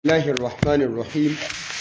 الله الرحمن الرحيم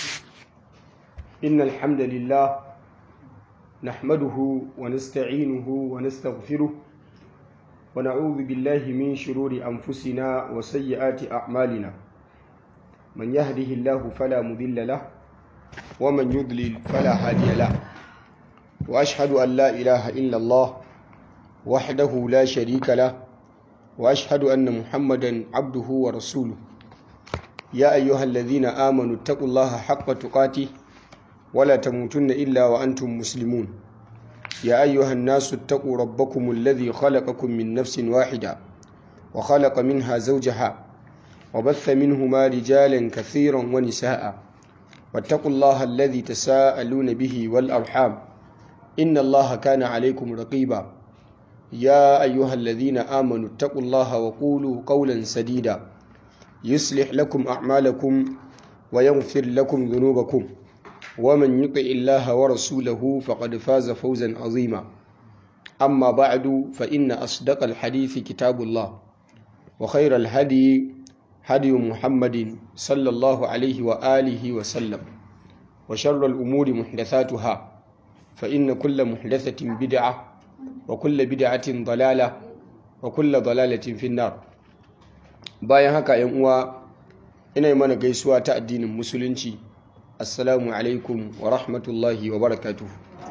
إن الحمد لله نحمده ونستعينه ونستغفره ونعوذ بالله من شرور أنفسنا وسيئات أعمالنا من يهده الله فلا مضل له ومن يضلل فلا هادي له وأشهد أن لا إله إلا الله وحده لا شريك له وأشهد أن محمدا عبده ورسوله يا أيها الذين آمنوا اتقوا الله حق تقاته ولا تموتن إلا وأنتم مسلمون يا أيها الناس اتقوا ربكم الذي خلقكم من نفس واحدة وخلق منها زوجها وبث منهما رجالا كثيرا ونساء واتقوا الله الذي تساءلون به والأرحام إن الله كان عليكم رقيبا يا أيها الذين آمنوا اتقوا الله وقولوا قولا سديدا يصلح لكم أعمالكم ويغفر لكم ذنوبكم ومن يطع الله ورسوله فقد فاز فوزا عظيما أما بعد فإن أصدق الحديث كتاب الله وخير الهدي هدي محمد صلى الله عليه وآله وسلم وشر الأمور محدثاتها فإن كل محدثة بدعة وكل بدعة ضلالة وكل ضلالة في النار bayan haka yan uwa ina yi mana gaisuwa ta addinin musulunci assalamu alaikum wa rahmatullahi wa barakatuh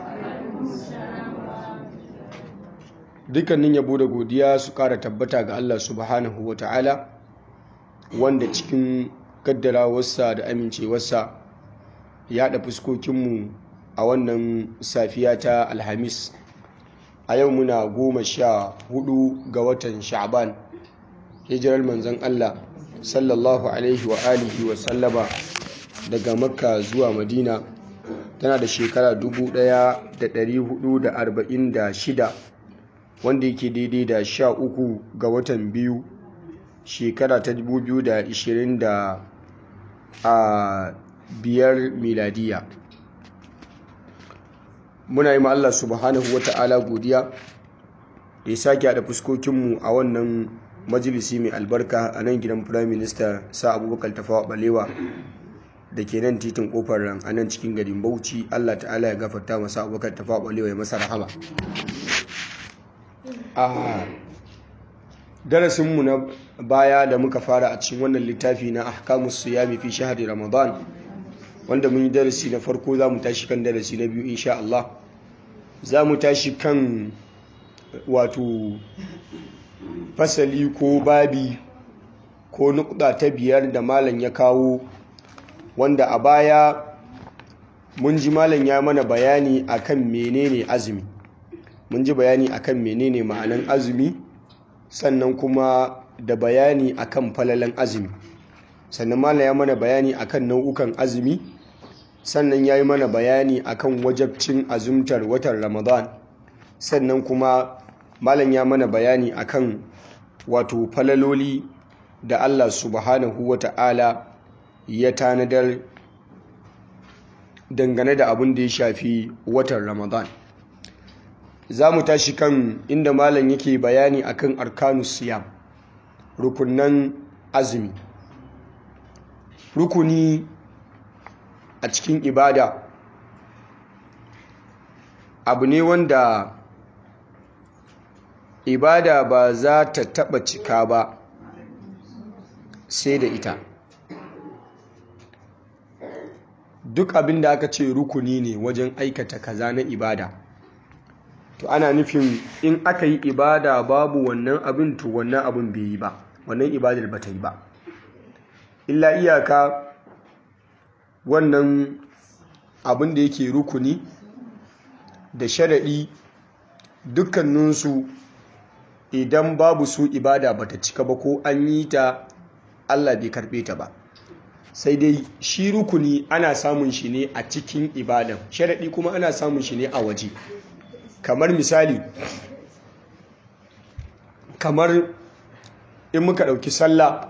dukkanin yabo da godiya su kara tabbata ga Allah subhanahu wa ta'ala wanda cikin kaddarawarsa da amincewarsa ya haɗa fuskokinmu a wannan safiya ta alhamis a yau muna goma sha hudu ga watan sha'ban hijirar manzon Allah sallallahu alaihi wa alihi wa sallama daga makka zuwa madina tana da shekara 1446 wanda yake daidai da sha uku ga watan biyu shekara ta 2020 a biyar miladiya muna yi ma Allah subhanahu wa ta'ala godiya da ya sake haɗa fuskokinmu a wannan majalisi mai albarka a nan gidan prime minister sa abubakar tafawa balewa da ke nan titin kofar ran a nan cikin garin bauchi allah ta'ala ya gafarta masa abubakar tafawa balewa ya masa rahama a darasinmu na baya da muka fara a cikin wannan littafi na ahkamus siyami fi shahari ramadan wanda mun yi darasi na farko za mu tashi kan darasi na biyu insha Allah za mu tashi kan wato fasali ko babi ko nukda ta biyar da malam ya kawo wanda a baya mun ji malam ya mana bayani akan menene azumi mun ji bayani akan menene ma'anan azumi sannan kuma da bayani akan falalan azumi sannan malam ya mana bayani akan nau'ukan azumi sannan ya yi mana bayani akan wajabcin azumtar watan ramadan sannan kuma malam ya mana bayani akan wato falaloli da Allah subhanahu wa ta'ala ya tanadar dangane da abin da ya shafi watan Ramadan. Za mu tashi kan inda malam yake bayani akan arkanus siyam rukunan azumi. Rukuni a cikin ibada abu ne wanda ibada ba za ta taɓa cika ba sai da ita duk abin da aka ce rukuni ne wajen aikata kaza na ibada to ana nufin in aka yi ibada babu wannan abin to wannan abin bai yi ba wannan ibadar ba ta yi ba illa iyaka wannan abin da yake rukuni da sharaɗi dukkaninsu idan babu su ibada bata cika ba ko an yi ta Allah bai karbe ta ba sai dai shi rukuni ana samun shi ne a cikin ibadan sharaɗi kuma ana samun shi ne a waje kamar misali kamar in muka ɗauki sallah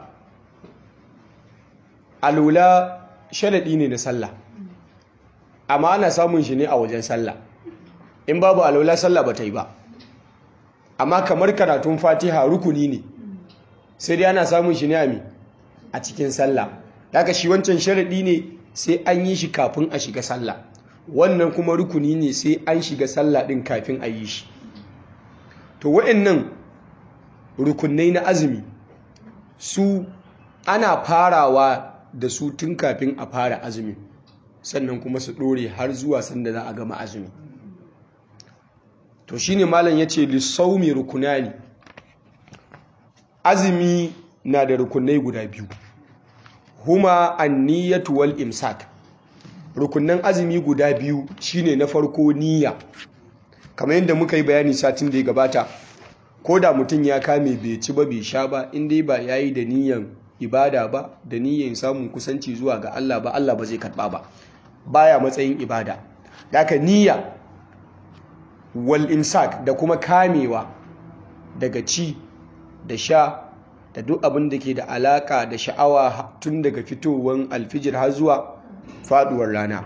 alula sharaɗi ne na sallah amma ana samun shi ne a wajen sallah in babu alula sallah ba ta yi ba amma kamar karatun fatiha rukuni ne sai dai ana samun shi ne a a cikin sallah daga shi wancan sharaɗi ne sai an yi shi kafin a shiga sallah wannan kuma rukuni ne sai an shiga sallah ɗin kafin a yi shi to wa'annan rukunai na azumi su ana farawa da su tun kafin a fara azumi sannan kuma su ɗore har zuwa sanda za a gama azumi to shine malam ya ce lissaumi rukunani azumi na da rukunai guda biyu huma anniyatu wal imsak rukunan azumi guda biyu shine na farko niyya kamar yadda muka yi bayani satin da ya gabata ko da mutum ya kame bai ci ba bai sha ba in dai ba yayi da niyyan ibada ba da niyyan samun kusanci zuwa ga Allah ba Allah ba zai karba ba baya matsayin ibada daga niyya wal imsak da kuma kamewa daga ci da sha da duk abin da ke da alaka da sha'awa tun daga fitowar alfijir har zuwa faduwar rana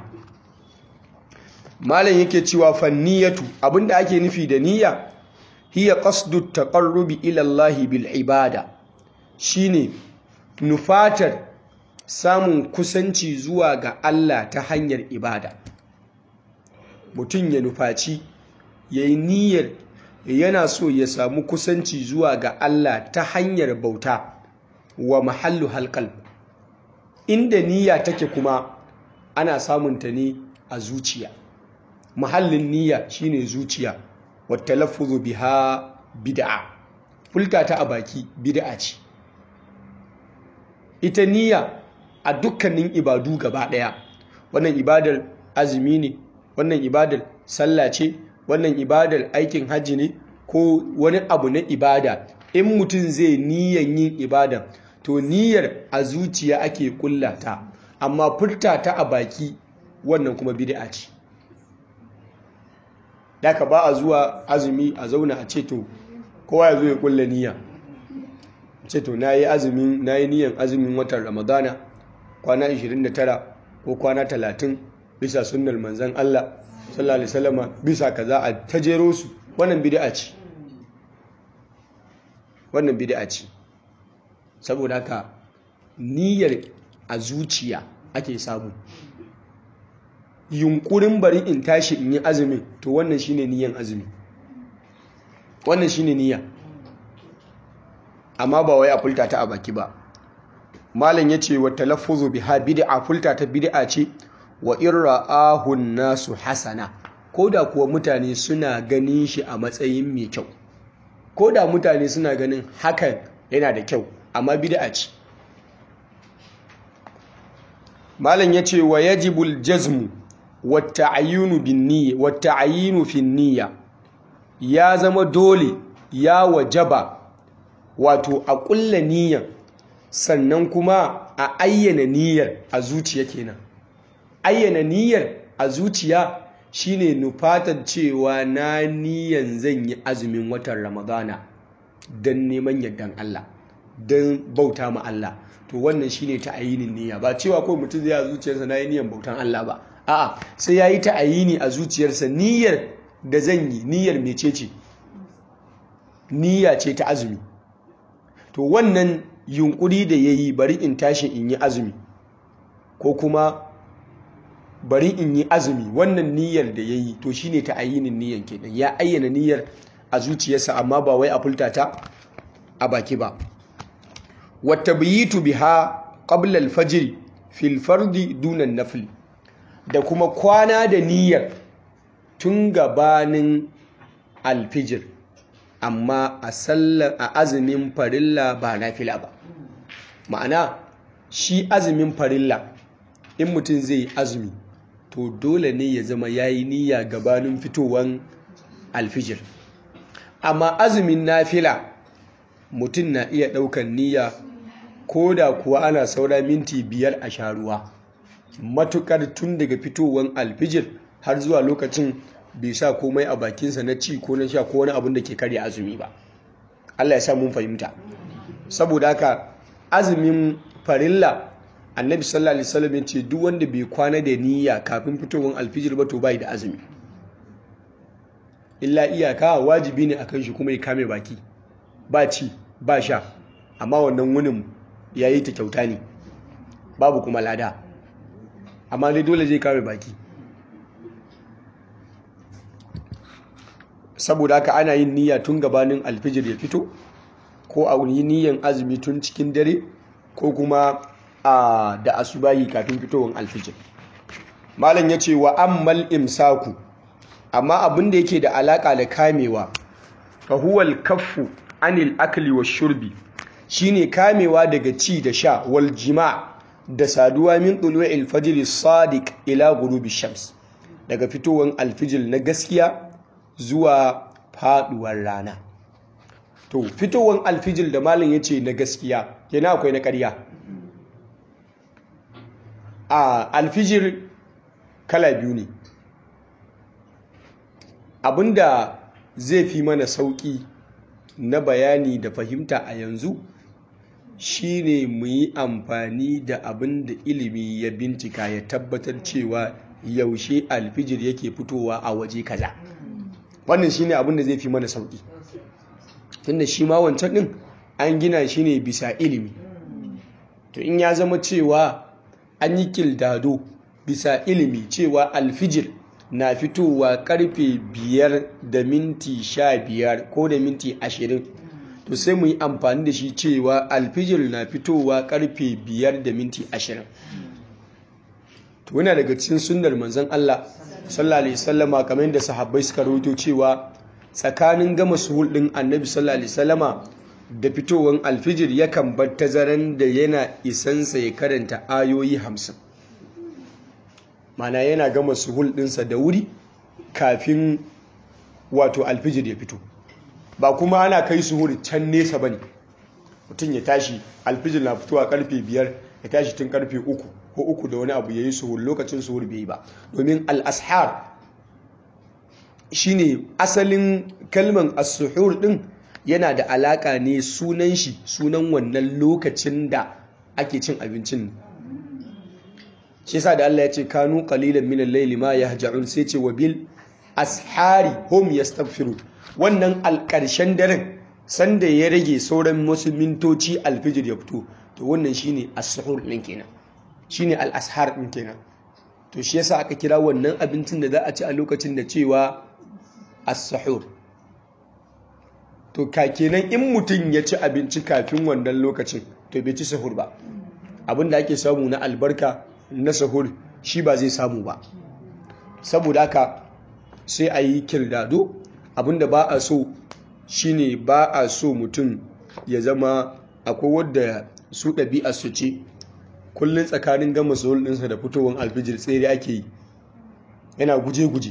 malam yake cewa fanniyatu abinda ake nufi da niyya hiya qasdu taqarrubi ila Allah bil ibada shine nufatar samun kusanci zuwa ga Allah ta hanyar ibada mutum ya nufaci yayi niyyar yana so ya samu kusanci zuwa ga Allah ta hanyar bauta wa mahallu halqal inda niyya take kuma ana samunta ne a zuciya mahallin niyya shine zuciya wa talaffuzu biha bid'a fulka ta a baki bid'a ce ita niyya a dukkanin ibadu gaba daya wannan ibadar azumi ne wannan ibadar sallah ce wannan ibadar aikin hajji ne ko wani abu na ibada in mutum zai niyan yin ibada to niyyar a zuciya ake kullata amma furta ta a baki wannan kuma bid'a ce daga ba a zuwa azumi a zauna a ce to kowa ya zo ya kulla niyya ce to na yi azumin na yi niyan azumin watan ramadana kwana 29 ko kwana 30 bisa sunnar manzan Allah sallallahu alaihi wasallama bisa kaza a tajero su wannan bid'a ce wannan bid'a ce saboda haka niyyar a zuciya ake samu yunkurin bari in tashi in yi azumin to wannan shine niyyan azumi wannan shine niyya amma ba wai a fulta ta a baki ba malam yace wa talaffuzu biha bid'a fulta ta bid'a ce wa irra'ahu nasu hasana koda kuwa mutane suna ganin shi a matsayin mai kyau koda mutane suna ganin hakan yana da kyau amma bid'a ce malam yace wa yajibul jazmu wata'ayyunu bin niyya wata'ayyinu fin niyya ya zama dole ya wajaba wato a ƙulla niyyar sannan kuma a ayyana niyyar a zuciya kenan ayyana niyyar a zuciya shine nufatar cewa na niyyar zan yi azumin watan ramadana don neman yardan Allah don bauta ma Allah to wannan shine ta'ayinin niyya ba cewa ko mutum zai a zuciyarsa na yi niyyar bautan Allah ba a'a sai ya yi ta'ayini a zuciyarsa niyyar da zan yi niyyar mecece niyya ce ta azumi to wannan yunkuri da ya yi bari in tashi in yi azumi ko kuma bari in yi azumi wannan niyyar da ya yi to shine ta ayyinin niyyar kenan ya ayyana niyyar a zuciyarsa amma ba wai a fulta ta a baki ba wata biyitu biha qabla al-fajr fil fardi dunan nafli da kuma kwana da niyyar tun gabanin alfijir amma a sallar a azumin farilla ba nafila ba ma'ana shi azumin farilla in mutum zai yi azumi to dole ne ya zama ya yi niyya gabanin fitowar alfijir amma azumin nafila mutum na iya ɗaukan niyya ko da kuwa ana saura minti biyar a sharuwa matukar tun daga fitowar alfijir har zuwa lokacin bai sa komai a bakinsa na ci ko na sha ko wani abin da ke karya azumi ba Allah ya sa mun fahimta saboda haka azumin farilla annabi sallallahu alaihi wasallam ce duk wanda bai kwana da niyya kafin fitowar alfijir ba to bai da azumi illa iyaka wajibi ne akan shi kuma ya kame baki ba ci ba sha amma wannan wunin yayi ta kyauta ne babu kuma lada amma dai dole zai kame baki saboda haka ana yin niyya tun gabanin alfijir ya fito ko a yi niyyan azumi tun cikin dare ko kuma a da asubahi kafin fitowar alfijir malam ya ce wa ammal imsaku amma abin da yake da alaka da kamewa fa huwal kaffu anil akli wa shurbi shine kamewa daga ci da sha wal jima' da saduwa min tulu'il fajr sadiq ila ghurubi shams daga fitowar alfijir na gaskiya zuwa faduwar rana to fitowar alfijir da malam yace na gaskiya kenan akwai na ƙarya a alfijir kala biyu ne abinda zai fi mana sauƙi na bayani da fahimta a yanzu shine mu yi amfani da abin da ilimi ya bincika ya tabbatar cewa yaushe alfijir yake fitowa a waje kaza wannan shine abin da zai fi mana sauƙi tunda shi ma wancan ɗin an gina shi ne bisa ilimi to in ya zama cewa an yi kildado bisa ilimi cewa alfijir na fitowa karfe biyar da minti sha biyar ko da minti ashirin to sai mu yi amfani da shi cewa alfijir na fitowa karfe biyar da minti ashirin to yana daga cikin sunnar manzon Allah sallallahu alaihi wasallama kamar yadda sahabbai suka rawaito cewa tsakanin gama suhul din annabi sallallahu alaihi wasallama da fitowar alfijir yakan bar tazaran da yana isansa ya karanta ayoyi hamsin mana yana gama suhul ɗinsa da wuri kafin wato alfijir ya fito ba kuma ana kai suhul can nesa ba ne mutum ya tashi alfijir na fitowa karfe biyar ya tashi tun karfe uku ko uku da wani abu ya yi suhul lokacin suhul bai yi ba domin al'ashar shine asalin kalman as-suhur din yana da alaka ne sunan shi sunan wannan lokacin da ake cin abincin shi yasa da Allah ya ce kanu qalilan min al-layli ma yahja'un sai ce wa bil ashari hum yastaghfirun wannan alƙarshen daren sanda ya rage sauran wasu mintoci alfijir ya fito to wannan shine as-suhur din kenan shine al-ashar din kenan to shi yasa aka kira wannan abincin da za a ci a lokacin da cewa as-suhur to ka kenan in mutum ya ci abinci kafin wannan lokacin to bai ci sahur ba abinda ake samu na albarka na sahur shi ba zai samu ba saboda haka sai a yi kirdado abinda ba a so shine ba a so mutum ya zama akwai wadda su ɗabi'a su ce kullum tsakanin gama sahur ɗinsa da fitowar alfijir tsere ake yi yana guje-guje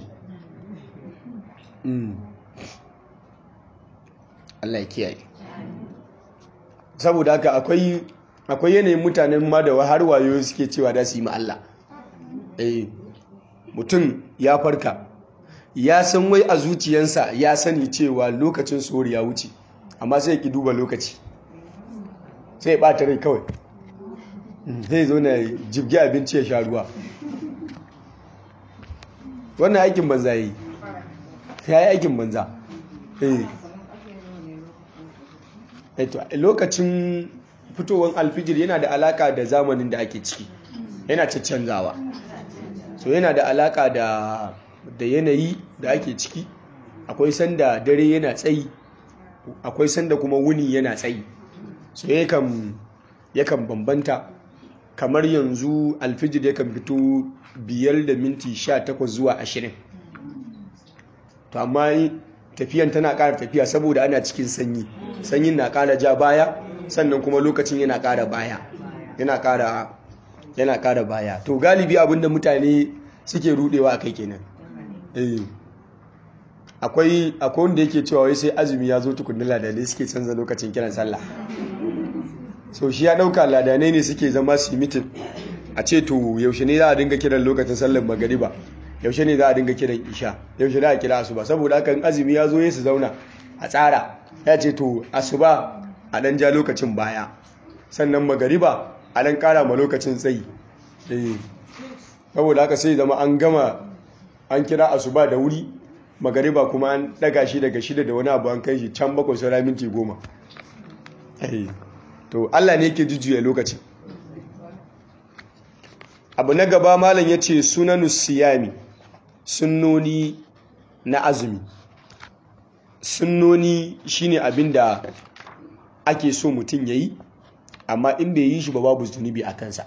Allah ya kiyaye saboda haka akwai akwai yanayin mutanen ma da har wayo suke cewa da su yi ma Allah eh mutum ya farka ya san wai a zuciyansa ya sani cewa lokacin sori ya wuce amma sai ki duba lokaci sai ya bata rai kawai zai zo na jibgi abinci ya sha ruwa wannan aikin banza yi ya yi aikin banza lokacin fitowar alfijir yana da alaka da zamanin da ake ciki yana caccanzawa so yana da alaka da da yanayi da ake ciki akwai sanda dare yana tsayi akwai sanda kuma wuni yana tsayi so yakan yakan bambanta kamar yanzu alfijir yakan fito biyar da minti sha takwas zuwa ashirin to amma tafiyan tana ƙara tafiya saboda ana cikin sanyi sanyin na ƙara ja baya sannan kuma lokacin yana ƙara baya yana ƙara yana ƙara baya to galibi abinda mutane suke rudewa a kai kenan eh akwai akwai wanda yake cewa wai sai azumi ya zo tukunna ladanai suke canza lokacin kiran sallah so shi ya dauka ladanai ne suke zama su mitin a ce to yaushe ne za a dinga kiran lokacin sallar magariba yaushe ne za a dinga kiran isha yaushe za a kira asuba saboda hakan azumi ya zo ya su zauna a tsara ya ce to asuba a dan ja lokacin baya sannan magariba a dan kara ma lokacin tsayi saboda haka sai zama an gama an kira asuba da wuri magariba kuma an daga shi daga shida da wani abu an kai shi can bakwai saura minti goma to allah ne ke jujjuya lokacin abu na gaba malam ya ce sunanu siyami sunnoni na azumi sunnoni shine abin da ake so mutum ya yi amma in bai yi shi ba babu zunubi a kansa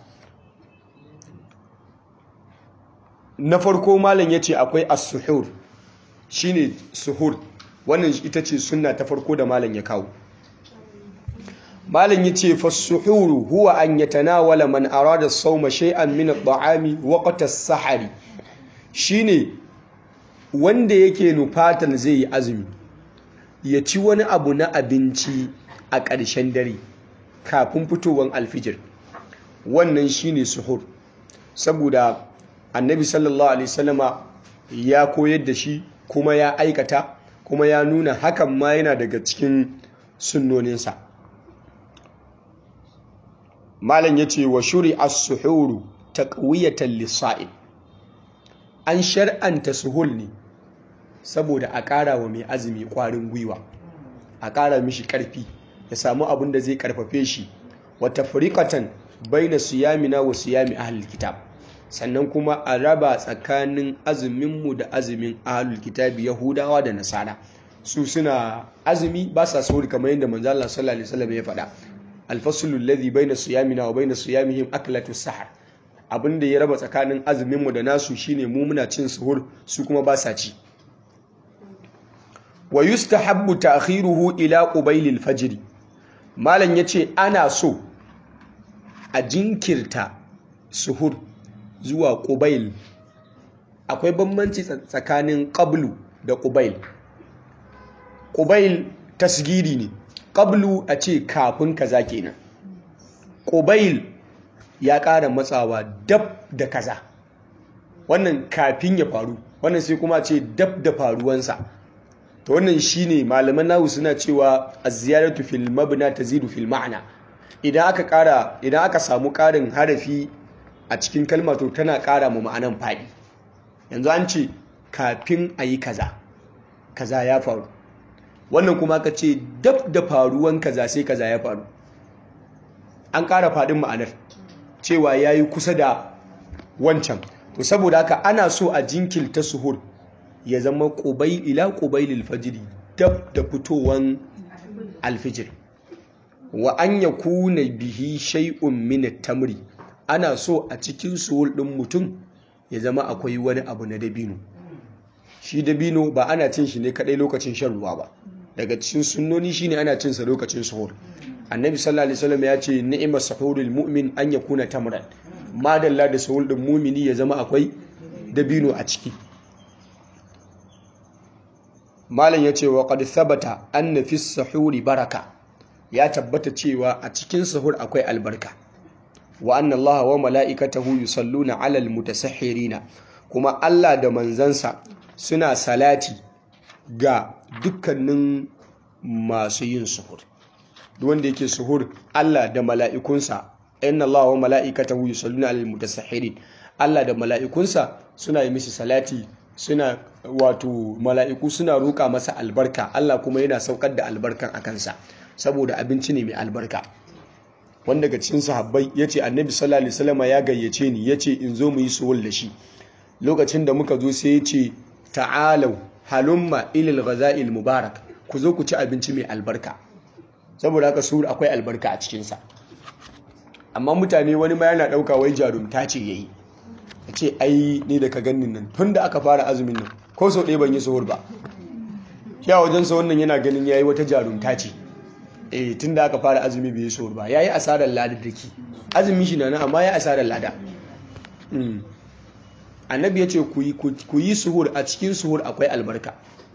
na farko malam ya ce akwai as-suhur shine suhur wannan ita ce sunna ta farko da malam ya kawo malam ya ce fas-suhuru huwa an yatanawala man arada as-sawma shay'an min at-ta'ami waqta as-sahari shine wanda yake nufatan zai yi azumi ya ci wani abu na abinci a ƙarshen dare kafin fitowar alfijir wannan shine suhur saboda annabi sallallahu alaihi wasallama ya koyar da shi kuma ya aikata kuma ya nuna hakan ma yana daga cikin sunnoninsa malam ya ce wa shuri as-suhuru taqwiyatan lis-sa'im an shar'anta suhul ne saboda a ƙara wa mai azumi ƙwarin gwiwa a ƙara mishi ƙarfi ya samu abin da zai ƙarfafe shi wata furiƙatan baina siyamina wa siyami ahlul kitab sannan kuma a raba tsakanin azuminmu da azumin ahlul kitabi yahudawa da nasara su suna azumi ba sa sauri kamar yadda manzo Allah sallallahu alaihi wasallam ya faɗa alfasulul ladhi baina siyamina wa baina siyamihim aklatu sahar abinda ya raba tsakanin azuminmu da nasu shine mu muna cin suhur su kuma ba sa ci wa yustahabbu ta'khiruhu ila qubailil fajr malam yace ana so a jinkirta suhur zuwa qubail akwai bambanci tsakanin qablu da qubail qubail tasgiri ne qablu a ce kafin kaza kenan qubail ya ƙara matsawa dab da kaza wannan kafin ya faru wannan sai kuma ce dab da faruwansa to wannan shine malaman nahu suna cewa az-ziyaratu fil mabna tazidu fil ma'na idan aka ƙara idan aka samu ƙarin harafi a cikin kalma to tana ƙara mu ma'anan faɗi yanzu an ce kafin a yi kaza kaza ya faru wannan kuma aka ce dab da faruwan kaza sai kaza ya faru an ƙara faɗin ma'anar cewa ya yi kusa da wancan to saboda haka ana so a jinkilta suhur ya zama ƙubai ila ƙubailil fajiri dab da fitowan alfijir wa an ya kuna bihi shay'un min tamri ana so a cikin suhur ɗin mutum ya zama akwai wani abu na dabino shi dabino ba ana cin shi ne kadai lokacin shan ruwa ba daga cikin sunnoni shine ana cin sa lokacin suhur annabi sallallahu alaihi wasallam ya ce ni'imar sahurul mu'min an yakuna tamran madalla da sahur din mumini ya zama akwai dabino a ciki malam ya ce wa qad thabata anna fi sahuri baraka ya tabbata cewa a cikin sahur akwai albarka wa anna allaha wa mala'ikatahu yusalluna 'alal mutasahhirina kuma Allah da manzansa suna salati ga dukkanin masu yin suhur duk wanda yake suhur Allah da mala'ikunsa inna Allah wa mala'ikatahu yusalluna 'alal mutasahhirin Allah da mala'ikunsa suna yi mishi salati suna wato mala'iku suna roƙa masa albarka Allah kuma yana saukar da albarkan a kansa saboda abinci ne mai albarka wanda daga cikin sahabbai yace annabi sallallahu alaihi wasallam ya gayyace ni yace in zo mu yi suhur da shi lokacin da muka zo sai yace ta'alau halumma ilal ghaza'il mubarak ku zo ku ci abinci mai albarka saboda haka suhur akwai albarka a cikinsa amma mutane wani ma yana ɗauka wai jarumta ce yayi a ce ai ni da ka ganin nan tun da aka fara azumin nan ko sau ɗaya ban yi suhur ba shi a wajensa wannan yana ganin yayi wata jarumta ce eh tun da aka fara azumi bai yi suhur ba yayi asarar lada dake azumi shi na nan amma ya asarar lada annabi ya ce ku yi suhur a cikin suhur akwai albarka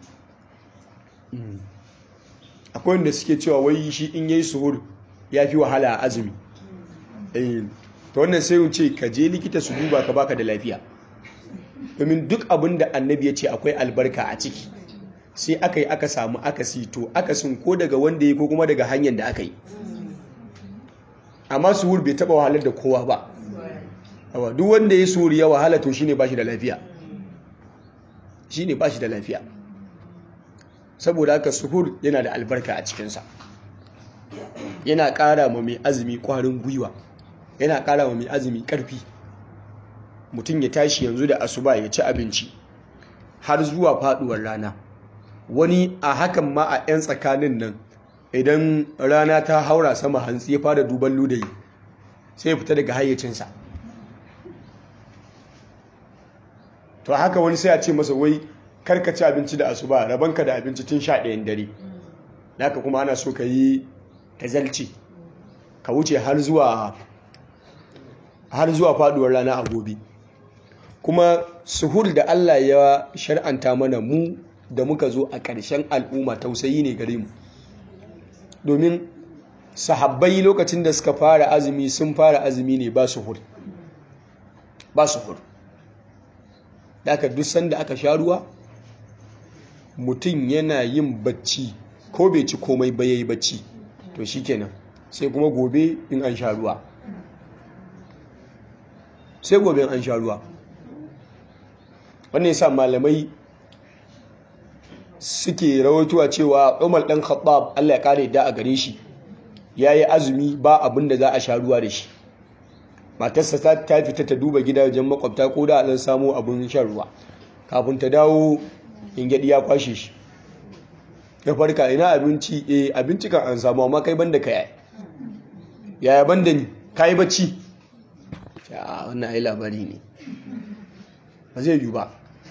akwai wanda suke cewa wai shi in yayi suhur ya fi wahala a azumi ta wannan sai ce ka je likita su duba ka baka da lafiya domin duk abin da annabi ya ce akwai albarka a ciki sai aka yi aka samu akasi to akasin ko daga wanda ya ko kuma daga hanyar da aka yi amma suhur bai taba wahalar da kowa ba duk wanda ya suhur ya wahala to shine ba shi da lafiya shine ba shi da lafiya saboda haka suhur yana da albarka a cikinsa yana ƙara ma mai azumi ƙwarin gwiwa yana ƙara ma mai azumi ƙarfi mutum ya tashi yanzu da asuba ya ci abinci har zuwa faduwar rana wani a hakan ma a 'yan tsakanin nan idan rana ta haura sama hantsi ya fara duban ludayi sai ya fita daga hayyacinsa to haka wani sai a ce masa wai karka ci abinci da asuba rabanka da abinci tun sha ɗayan dare naka kuma ana so ka yi tazalci ka wuce har zuwa har zuwa faduwar rana a gobe kuma suhur da Allah ya shar'anta mana mu da muka zo a ƙarshen al'umma tausayi ne gare mu domin sahabbai lokacin da suka fara azumi sun fara azumi ne ba suhur ba suhur da aka duk sanda aka sha ruwa mutum yana yin bacci ko bai ci komai ba yayi bacci to shikenan sai kuma gobe in an sha ruwa sai gobe in an sha ruwa wannan yasa malamai suke rawaituwa cewa Umar dan Khattab Allah ya kare da a gare shi yayi azumi ba abin da za a sha ruwa da shi matarsa ta fita ta duba gidajen makwabta ko da an samu abin shan ruwa kafin ta dawo ingedi ya kwashe shi ya farka ina abinci eh abinci kan an samu amma kai banda kai yaya banda ni kai bacci a wannan ai labari ne ba zai yi ba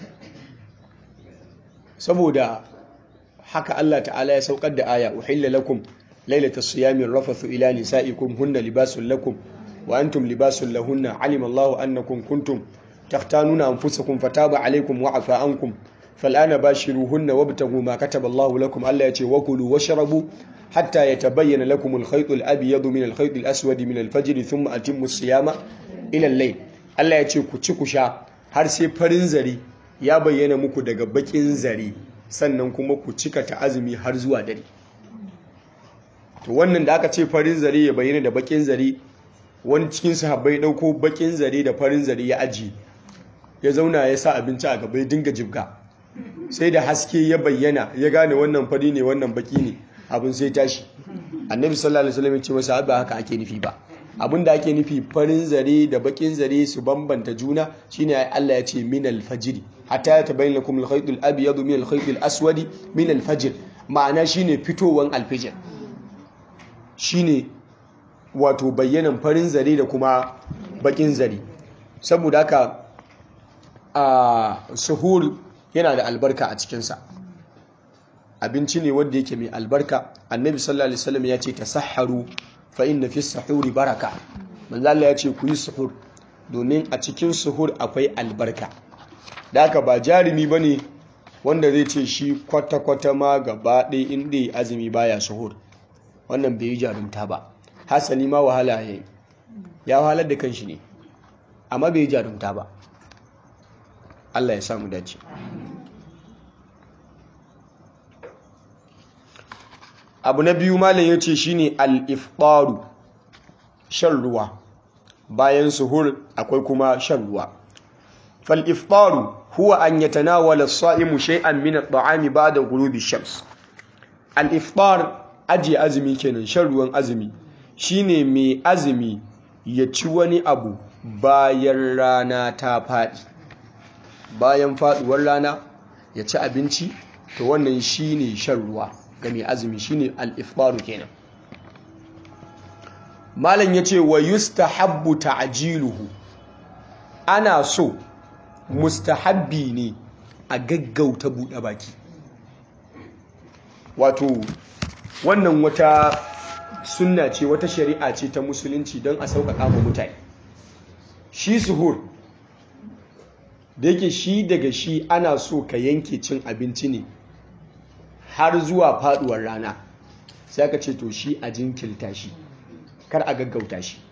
saboda haka Allah ta'ala ya saukar da aya uhilla lakum lailatas siyami rafathu ila nisaikum hunna libasul lakum wa antum libasul lahunna alima Allahu annakum kuntum takhtanuna anfusakum fataba alaykum wa afa ankum fal'ana bashiruhunna wabtaghu ma kataba Allahu lakum Allah yace wakulu washrabu hatta yatabayyana lakum al-khayt al-abyad min al-khayt al-aswad min al-fajr thumma atimmu as-siyama ila al-layl Allah yace ku ci ku sha har sai farin zari ya bayyana muku daga bakin zari sannan kuma ku cika ta azumi har zuwa dare to wannan da aka ce farin zari ya bayyana da bakin zari wani cikin sahabbai dauko bakin zari da farin zari ya aji ya zauna ya sa abinci a gaba ya dinga jibga sai da haske ya bayyana ya gane wannan fari ne wannan baki ne abin sai tashi annabi sallallahu alaihi wasallam ya ce masa ba haka ake nufi ba abin da ake nufi farin zare da bakin zare su bambanta juna shine Allah ya ce min al-fajr hatta ya tabayyana lakum al-khayt al-abyad min al-khayt al-aswad min al-fajr ma'ana shine fitowan al-fajr shine wato bayyanan farin zare da kuma bakin zare saboda haka a suhur yana da albarka a cikinsa abinci ne wanda yake mai albarka annabi sallallahu alaihi wasallam ya ce tasahharu fa inna fi sahuri baraka manzo Allah ya ce ku yi suhur domin a cikin suhur akwai albarka da haka ba jarumi bane wanda zai ce shi kwata kwata ma gaba ɗaya inda azumi baya suhur wannan bai yi jarumta ba hasali ma wahala yayi ya wahalar da kanshi ne amma bai yi jarumta ba Allah ya samu dace abu na biyu malam ya ce shine al-iftaru shan ruwa bayan suhur akwai kuma shan ruwa fal-iftaru huwa an yatanawala as-sa'imu shay'an min at-ta'ami ba'da ghurubi ash-shams al-iftar aji azumi kenan shan ruwan azumi shine mai azumi ya ci wani abu bayan rana ta faɗi bayan faduwar rana ya ci abinci to wannan shine shan ruwa ga mai azumi shine al-ifbaru kenan malam yace wa yustahabbu ta'jiluhu ana so mustahabbi ne a gaggauta buɗe baki wato wannan wata sunna ce wata shari'a ce ta musulunci don a sauƙaƙa ma mutane shi suhur da yake shi daga shi ana so ka yanke cin abinci ne har zuwa faduwar rana sai aka ce to shi a jinkilta shi kar a gaggauta shi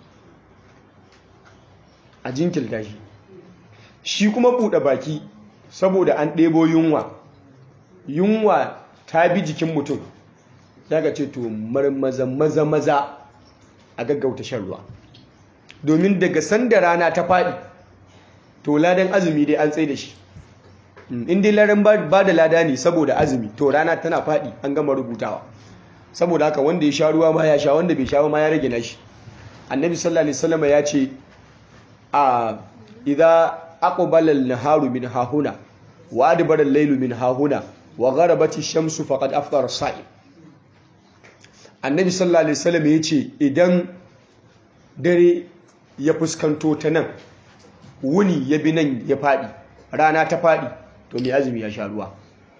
a jinkilta shi shi kuma buɗe baki saboda an ɗebo yunwa yunwa ta bi jikin mutum sai aka ce to marmaza maza maza a gaggauta shan ruwa domin daga sanda rana ta faɗi to ladan azumi dai an tsaye da shi in dai ladan ba da lada ne saboda azumi to rana tana faɗi an gama rubutawa saboda haka wanda ya sha ruwa ma ya sha wanda bai sha ma ya rage nashi annabi sallallahu alaihi wasallam ya ce a idza aqbala an-naharu min hahuna wa adbara al-laylu min hahuna wa gharabati ash-shamsu faqad aftara as-sa'im annabi sallallahu alaihi wasallam yace idan dare ya fuskanto ta nan wuni ya bi nan ya fadi rana ta fadi to mai azumi ya sha ruwa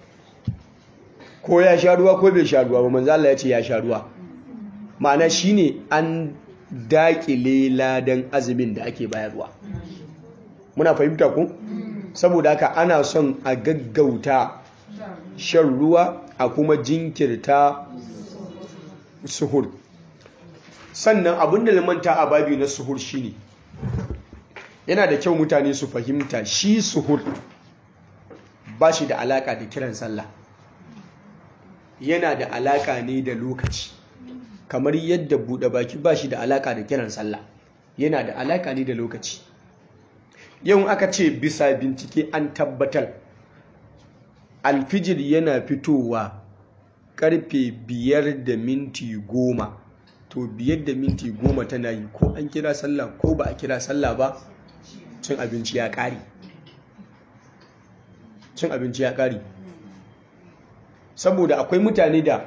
ko ya sha ruwa ko bai sha ruwa ba manzo Allah ya ce ya sha ruwa ma'ana shine an dakile ladan azumin da ake bayarwa muna fahimta ku saboda haka ana son a gaggauta shan ruwa a kuma jinkirta suhur sannan abin da limanta a babi na suhur shine yana da kyau mutane su fahimta shi suhur ba shi da alaka da kiran sallah yana da alaka ne da lokaci kamar yadda buɗe baki ba shi da alaka da kiran sallah yana da alaka ne da lokaci yau aka ce bisa bincike an tabbatar alfijir yana fitowa karfe biyar da minti goma to biyar da minti goma tana yi ko an kira sallah ko ba a kira sallah ba cin abinci ya ƙari cin abinci ya ƙari saboda akwai mutane da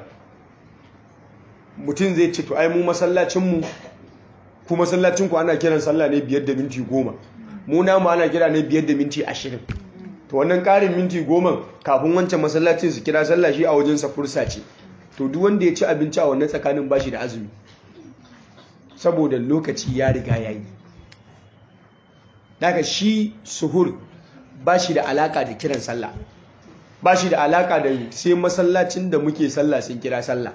mutum zai ce to ai mu masallacinmu ku masallacinku ana kiran sallah ne biyar da minti goma mu namu ana kira ne biyar da minti ashirin to wannan ƙarin minti goma kafin wancan masallacin su kira sallah shi a wajensa fursa ce to duk wanda ya ci abinci a wannan tsakanin bashi da azumi saboda lokaci ya riga ya yi daga shi suhur ba shi da alaka da kiran sallah ba shi da alaka da sai masallacin da muke sallah sun kira sallah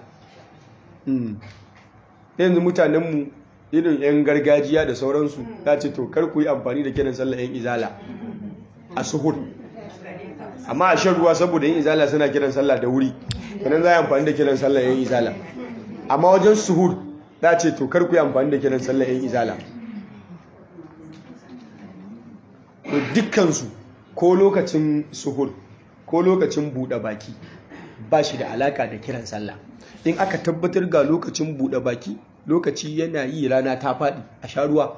yanzu mutanenmu irin 'yan gargajiya da sauransu ta ce to kar ku yi amfani da kiran sallah 'yan izala a suhur amma a shan ruwa saboda 'yan izala suna kiran sallah da wuri kanan za a yi amfani da kiran sallah 'yan izala amma wajen suhur ta ce to kar ku yi amfani da kiran sallah 'yan izala to dukkansu ko lokacin suhur ko lokacin buɗe baki ba shi da alaka da kiran sallah in aka tabbatar ga lokacin buɗe baki lokaci yana yi rana ta faɗi a sha ruwa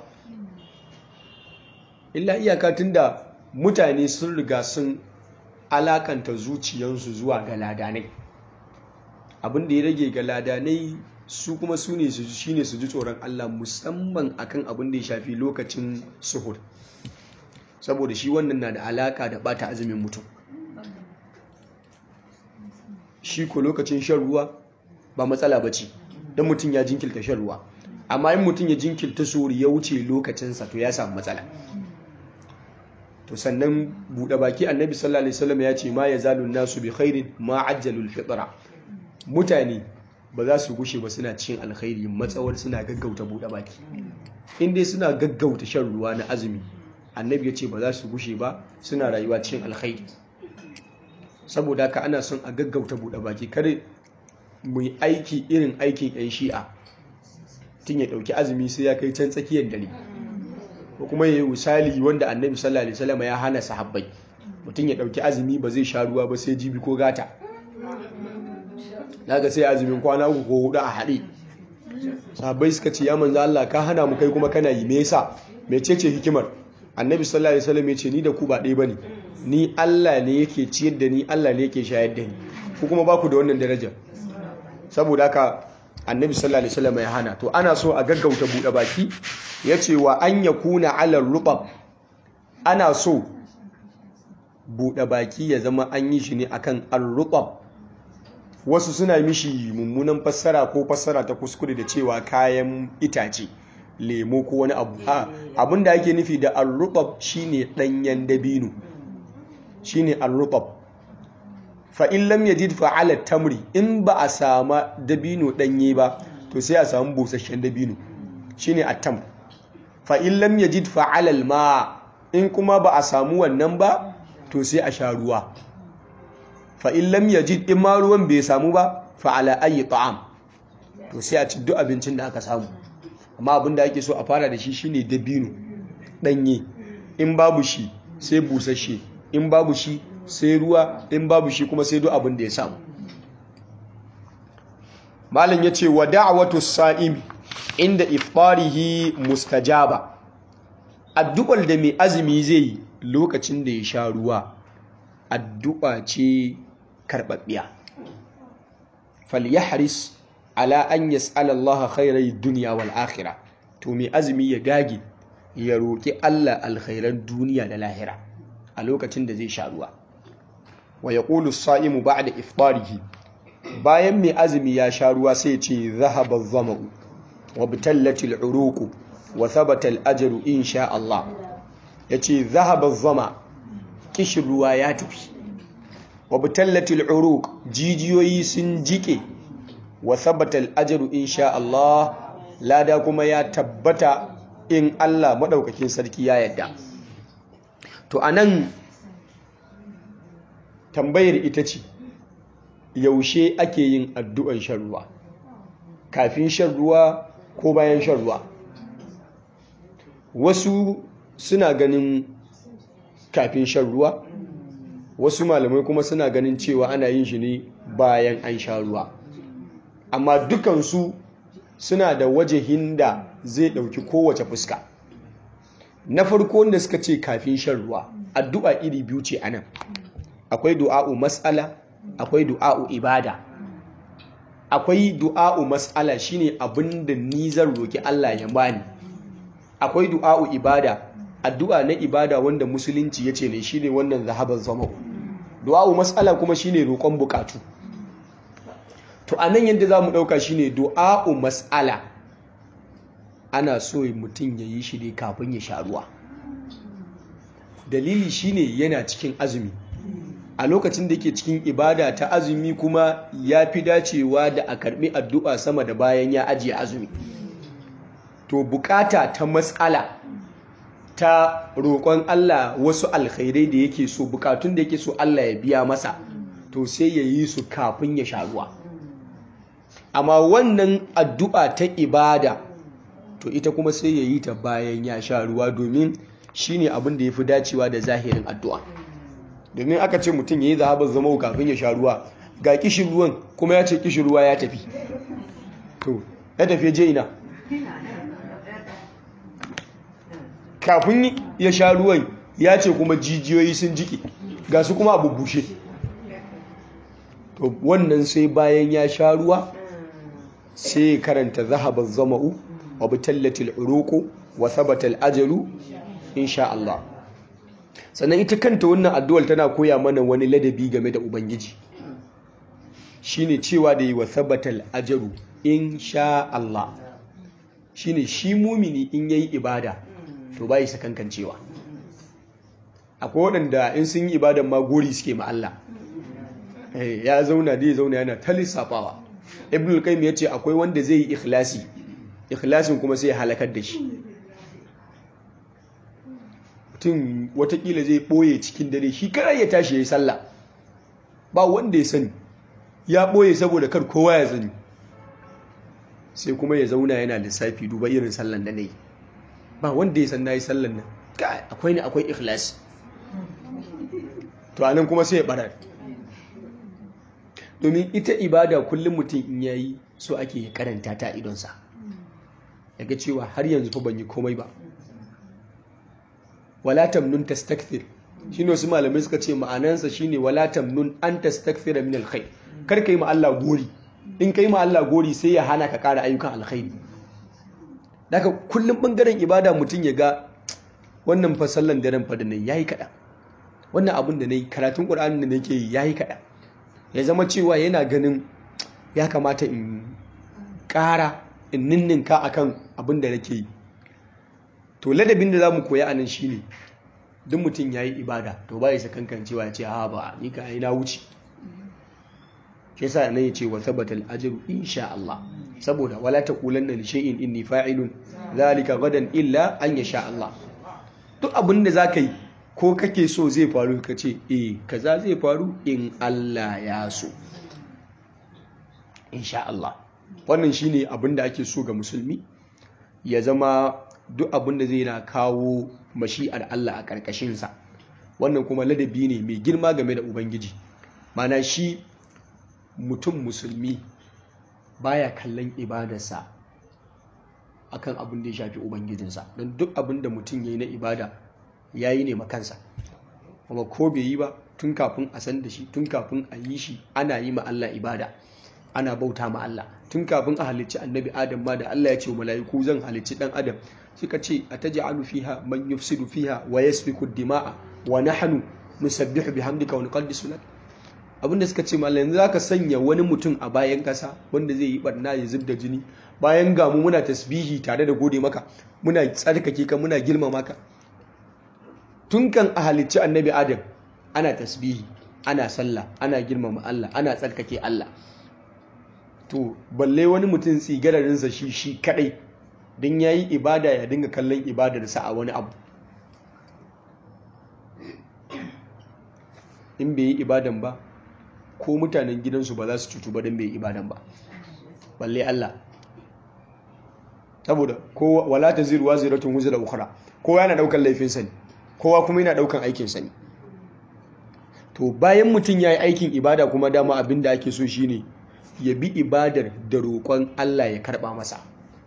illa iyaka tunda mutane sun riga sun alakanta zuciyansu zuwa ga ladanai abin da ya rage ga ladanai su kuma su ne su shine su ji tsoron Allah musamman akan abin da ya shafi lokacin suhur saboda shi wannan na da alaka da bata azumin mutum shi ko lokacin shan ruwa ba matsala ba ce don mutum ya jinkilta shan ruwa amma in mutum ya jinkilta sori ya wuce lokacinsa to ya samu matsala to sannan buɗe baki annabi sallallahu alaihi wasallam ya ce ma ya zalu nasu bi khairin ma ajjalul fitra mutane ba za su gushe ba suna cin alkhairi matsawar suna gaggauta buɗe baki in dai suna gaggauta shan ruwa na azumi annabi ya ce ba za su gushe ba suna rayuwa cikin alkhairi saboda haka ana son a gaggauta buɗe baki kare mu yi aiki irin aikin 'yan shi'a tun ya ɗauki azumi sai ya kai can tsakiyar dare ko kuma ya yi misali wanda annabi sallallahu alaihi wasallam ya hana sahabbai mutum ya ɗauki azumi ba zai sha ruwa ba sai jibi ko gata daga sai azumin kwana uku ko hudu a haɗe sahabbai suka ce ya manzo Allah ka hana mu kai kuma kana yi me yasa mecece hikimar annabi sallallahu alaihi wasallam ya ce ni da ku ba ɗaya bane ni Allah ne yake ciyar da ni Allah ne yake shayar da ni ku kuma ba ku da wannan daraja saboda haka annabi sallallahu alaihi wasallam ya hana to ana so a gaggauta buɗe baki yace wa an yakuna ala rubab ana so buɗe baki ya zama an yi shi ne akan ar-rubab wasu suna mishi mummunan fassara ko fassara ta kuskure da cewa kayan itace lemo ko wani abu abin da ake nufi da al-rubab shine danyen dabino shine al-rubab fa in lam yajid fa ala tamri in ba a sama dabino danye ba to sai a samu busasshen dabino shine at-tam fa in lam yajid fa ala al-ma in kuma ba a samu wannan ba to sai a sha ruwa fa in lam yajid in ma ruwan bai samu ba fa ala ayi ta'am to sai a ci duk abincin da aka samu amma abin da ake so a fara da shi shine dabino danye in babu shi sai busasshe in babu shi sai ruwa in babu shi kuma sai duk abin da ya samu malam yace wa da'watu sa'imi inda ifarihi mustajaba addu'ar da mai azumi zai yi lokacin da ya sha ruwa addu'a ce karɓaɓɓiya falyahris ala an yas'ala Allah khairai dunya wal akhirah to mai azumi ya dage ya roki Allah alkhairan duniya da lahira a lokacin da zai sha ruwa wa yaqulu as-sa'imu ba'da iftarihi bayan mai azumi ya sha ruwa sai ya ce zahaba adh-dhama'u wa bitallat al-uruq wa thabata al-ajru insha Allah yace zahaba adh-dhama kishin ruwa ya tafi wa bitallat al-uruq jijiyoyi sun jike wa thabata al-ajru insha Allah lada kuma ya tabbata in Allah madaukakin sarki ya yadda to anan tambayar ita ce yaushe ake yin addu'an shan ruwa kafin shan ruwa ko bayan shan ruwa wasu suna ganin kafin shan ruwa wasu malamai kuma suna ganin cewa ana yin shi ne bayan an sha ruwa amma dukansu suna da wajehin da zai ɗauki kowace fuska na farko wanda suka ce kafin shan ruwa addu'a iri biyu ce anan akwai du'a'u mas'ala akwai du'a'u ibada akwai du'a'u mas'ala shine abinda ni zan roki Allah ya bani akwai du'a'u ibada addu'a na ibada wanda musulunci yace ne shine wannan zahaban zama'u du'a'u mas'ala kuma shine roƙon bukatu to anan yadda zamu dauka shine du'a'u mas'ala ana so mutum ya yi shi ne kafin ya sha ruwa dalili shine yana cikin azumi a lokacin da ke cikin ibada ta azumi kuma ya fi dacewa da a karbi addu'a sama da bayan ya ajiye azumi to bukata ta matsala ta roƙon Allah wasu alkhairai da yake so bukatun da yake so Allah ya biya masa to sai ya yi su kafin ya sha ruwa amma wannan addu'a ta ibada to ita kuma sai ya yi ta bayan ya sha ruwa domin shine abin da ya fi dacewa da zahirin addu'a domin aka ce mutum ya yi zahabar zama kafin ya sha ruwa ga kishin ruwan kuma ya ce kishin ruwa ya tafi to ya tafi je ina kafin ya sha ruwan ya ce kuma jijiyoyi sun jiki ga su kuma abu bushe to wannan sai bayan ya sha ruwa sai karanta zahabar zama'u wa bitallatil uruku wa sabatal ajalu insha Allah sannan ita kanta wannan addu'ar tana koya mana wani ladabi game da ubangiji shine cewa da yi wa sabatal ajaru insha Allah shine shi mumini in yayi ibada to bai sakankancewa akwai waɗanda in sun yi ibadan ma gori suke ma Allah ya zauna da ya zauna yana ta lissafawa ibn al-qayyim yace akwai wanda zai yi ikhlasi ikhlasin kuma sai ya halakar da shi mutum watakila zai ɓoye cikin dare shi kar ya tashi ya yi sallah ba wanda ya sani ya ɓoye saboda kar kowa ya sani sai kuma ya zauna yana lissafi duba irin sallan da na yi ba wanda ya san na yi sallan nan akwai ne akwai ikhlasi to anan kuma sai ya ɓarar domin ita ibada kullum mutum in yayi so ake karanta ta idonsa yaga cewa har yanzu fa ban yi komai ba wala tamnun tastakthir shine wasu malamai suka ce ma'anansa shine wala tamnun an tastakthira min alkhair kar kai ma Allah gori in kai ma Allah gori sai ya hana ka ƙara ayyukan alkhairi daga kullum bangaren ibada mutum ya ga wannan fa sallan daren fa da nayi yayi kada wannan abun da nayi karatun Qur'ani da nake yi yayi kada ya zama cewa yana ganin ya kamata in ƙara in ninninka akan abin da nake yi to ladabin da za mu koya a nan shi ne duk mutum ya yi ibada to ba ya sakankan cewa ya ce ha ba ni ka yi na wuce shi yasa nan ya ce wa tabbata al'ajiru insha Allah saboda wala taqulanna li shay'in inni fa'ilun zalika gadan illa an yasha Allah duk abin da zaka yi ko kake so zai faru ka ce eh kaza zai faru in Allah ya so insha Allah wannan shine abin da ake so ga musulmi ya zama duk abin da zai na kawo mashi'ar Allah a ƙarƙashinsa wannan kuma ladabi ne mai girma game da ubangiji mana shi mutum musulmi baya kallon ibadarsa akan abin da ya shafi ubangijinsa don duk abin da mutum ya yi na ibada ya yi ne makansa kuma ko bai yi ba tun kafin a san da shi tun kafin a yi shi ana yi ma Allah ibada ana bauta ma Allah tun kafin a halicci annabi adam ma da Allah ya ce mala'iku zan halicci dan adam suka ce ataj'alu fiha man yufsidu fiha wa yasfiku dima'a wa nahnu nusabbihu bihamdika wa nuqaddisu lak abinda suka ce mallan yanzu zaka sanya wani mutum a bayan kasa wanda zai yi barna ya zubda jini bayan ga mu muna tasbihi tare da gode maka muna tsarkake ka muna girmama ka tun kan a halicci annabi adam ana tasbihi ana sallah ana girmama Allah ana tsarkake Allah to balle wani mutum tsigararinsa shi shi kadai don ya yi ibada ya dinga kallon ibadarsa a wani abu in bai yi ibadan ba ko mutanen gidansu ba za su cutu ba don bai yi ibadan ba balle Allah saboda kowa wala ta ziruwa ziratun wuzura ukura kowa yana daukan laifinsa ne kowa kuma yana daukan aikinsa ne to bayan mutum ya yi aikin ibada kuma dama abin da ake so shine ya bi ibadar da roƙon Allah ya karɓa masa